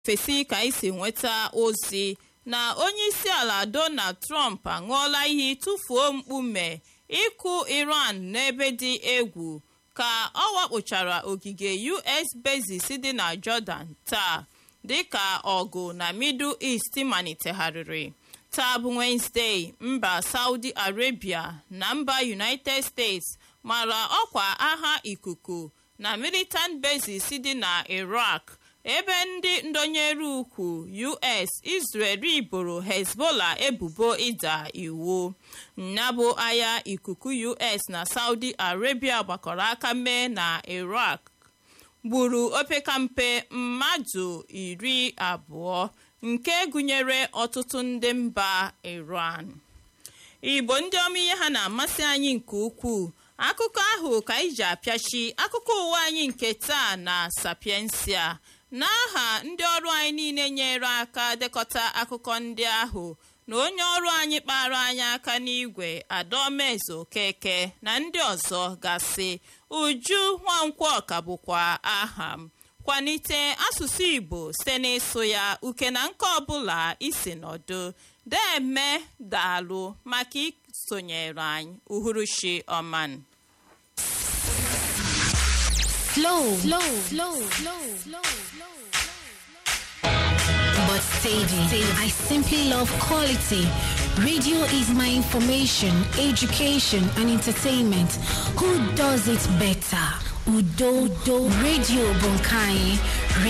fesi ka anyị si nweta ozi na onyeisiala donald trump aṅụọla iyi tụfuo mkpume ịkụ iran n'ebe dị egwu ka ọ wakpochara ogige us bases dị na jordan taa dịka ọgụ na middle east malitegharịrị taa bụ wenezdee mba saudi arabia na mba united states mara ọkwa agha ikuku na militant bases dị na iraq ebe ndị ndonyere ukwu us israel iboro hezbollah ebubo ịda iwu nyabụ agha ikuku us na saudi arabia gbakọrọ aka mee na iraq gburu opekampe mmadụ iri abụọ nke gụnyere ọtụtụ ndị mba iran igbo ndị ọma ihe ha na-amasị anyị nke ukwuu akụkọ ahụ ka anyị ji apịachi akụkọ ụwa anyị nke taa na sapiensia n'aha ndị ọrụ anyị niile nyere aka dekọta akụkọ ndị ahụ na onye ọrụ anyị kpara anyị aka n'igwe adaomezu okeke na ndị ọzọ gasị uju nwankwọ ka bụkwa aha m kwalite asụsụ igbo site n'ịsụ ya uke na nke ọbụla isi nọdụ deme daalụ maka isonyere anyị uhuruchi ọman Slow, slow, slow, slow, slow, slow. But steady. I simply love quality. Radio is my information, education, and entertainment. Who does it better? Udo, do, Radio Bunkai.